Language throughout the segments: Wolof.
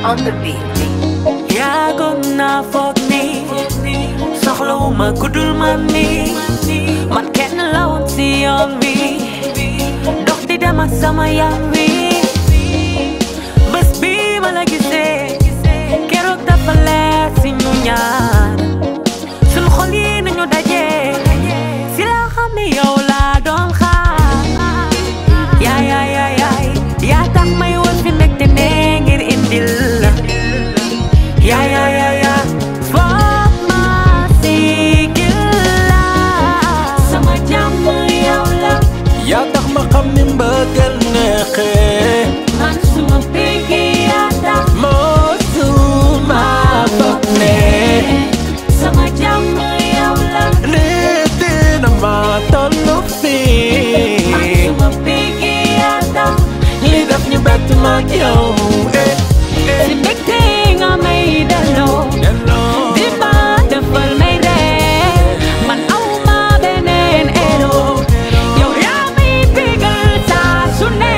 on the beat. yaagoon naa foog ni soxlawuma ku dul man ni man kenn la woon si yoon wi dox di dem ak sama yaram wi bés bi ma la gisee keroog dafa leer si ñu ñaar suñ xol yi nañu daje si la xam ne yow laa doon xaar yaay yaay yaay yaay yaa tax may woon fi mbégte ne ngir indil la Yeah, yeah, yeah, yeah. Foog ma sigil la. Sama jàmm yow la. yaa tax ma xam ni mbëggeel neexee Man suma bigi yaa tax. mosuma foog ne Sama jàmm yow la. lii dina ma tollu Man fii suma bigi yaa tax. li def ñu bett ma ak yow eh Si mbégte nga may delloo. delloo Di ma defal may ree. Man aw ma beneen ero. Yow yaa may bégal saa su ne.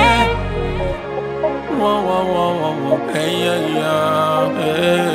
Wow, wow, wow, wow, wow. Hey, yeah, yeah, hey.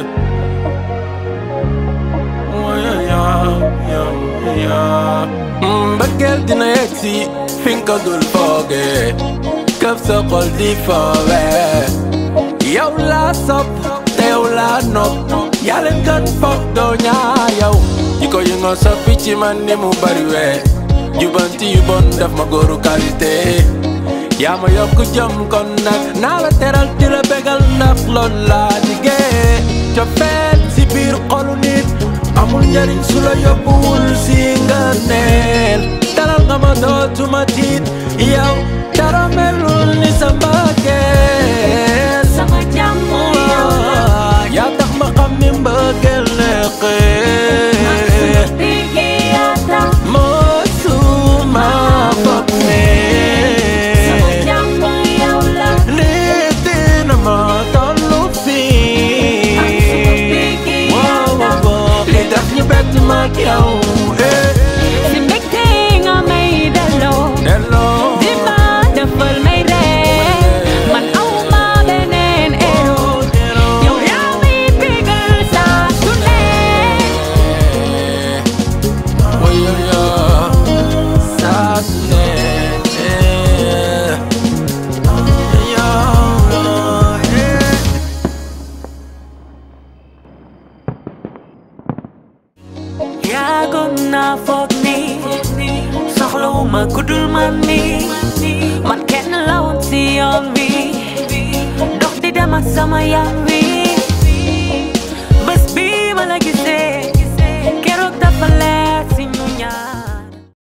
Oh, yeah, yeah, yeah, yeah. Mm, Mbëggeel dina yegg si fi nga ko dul foogee këf sa xol di foowee yow laa sopp te yow laa nopp yaa leen gën foog doo ñaa yow jikko yi nga soppi ci man ni mu bari wee jubanti yu bon def ma góoru qualité yaa ma yokk jom kon nag naa la teral di la bégal ndax loolu laa liggéey cofeel si biir xolu nit amul njariñ su la yóbbuwul si nga neel teral nga ma dootuma tiit yow dara melul ni sa mbëggeel Sama jàmm yow la. yaa tax ma xam ni mbëggeel neexee Bigi yaa tax. mosuma foog ne Sama jàmm yow la. lii dina ma tollu fii Ak suma bigi yaa wow tax. wow li def ñu bett ma ak yow eh Si mbégte nga may delloo. delloo Di ma defal may ree. Man aw ma beneen ero. Yow yaa may bégal saa su ne. Woy yo yo saa su ne eh. Yo, yo, eh. yaagoon naa foog ni soxlawuma ku dul man ni man kenn la woon si yoon wi dox di dem ak sama yaram wi bés bi ma la gisee